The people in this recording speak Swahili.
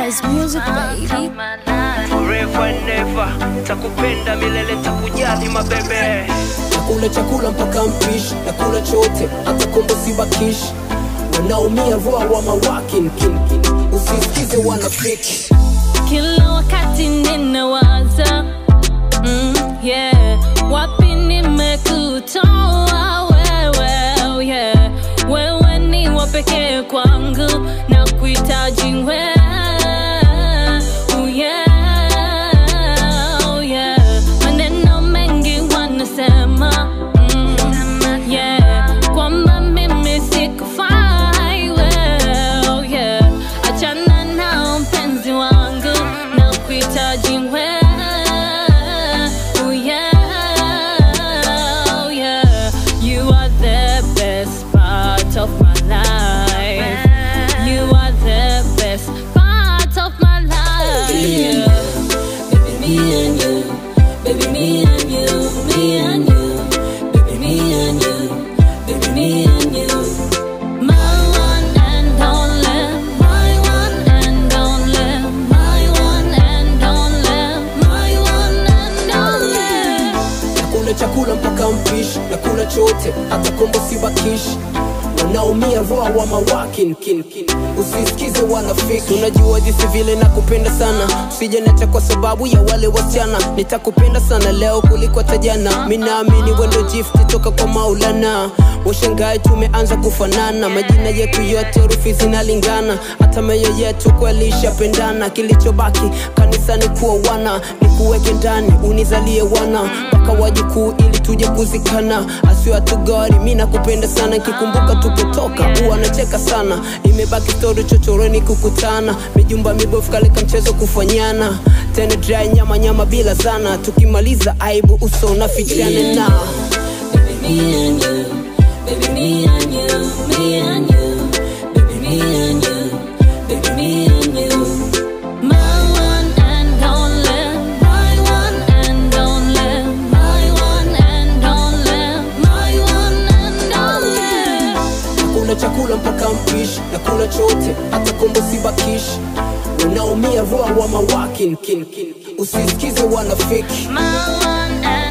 Nice music, baby. Forever and never, takupenda milele, takujali mabebe. nakula chakula mpaka mpishi nakula chote hata kombo sibakishi wanaumia roa wa mawakin kin, kin. usisikize wanafiki kila wakati ninawaza mm, yeah. wapi nimekutoa wewe oh yeah. wewe ni wa pekee kwangu na kuhitaji wewe oh yeah, oh yeah. maneno mengi wanasema mm, yeah. kwamba mimi sikufai wewe oh yeah. achana nao mpenzi wangu na kuhitaji wewe oh yeah, oh yeah. You are the best part of my life. You are the best part of my life. Yeah. Baby, me and you. Baby, me and you. Me and you. Baby, me and you. Baby, me and you. My one and only. My one and only. My one and only. My one and only. nakula chakula mpaka mpishi nakula chote hata kombo sibakishi wanaumia roa wa mawakin kin, kin. usisikize wanafiki unajua jinsi vile nakupenda sana usije nacha kwa sababu ya wale wasichana nitakupenda sana leo kuliko hata jana mi naamini wendo gift toka kwa maulana washangae tumeanza kufanana majina yetu yote herufi zinalingana hata meyo yetu kweli ishapendana kilichobaki kanisani kuwa wana ni kuweke ndani unizalie wana mpaka wajukuu ili tuje kuzikana asio hatugari mi nakupenda sana kikumbuka tupotoka huwa nacheka sana imebaki stori chochoroni kukutana mijumba mibofu kaleka mchezo kufanyana tena dry nyama nyama bila sana tukimaliza aibu uso unafichana na Baby, me and you. Baby, me and you. Me and you. Baby, me and you. Baby, me and you. My one and only. My one and only. My one and only. My one and only. nakula chakula mpaka mpishi nakula chote hata kombo sibakishi wanaumia roa wa mawakin kin, kin. usisikize wanafiki My one and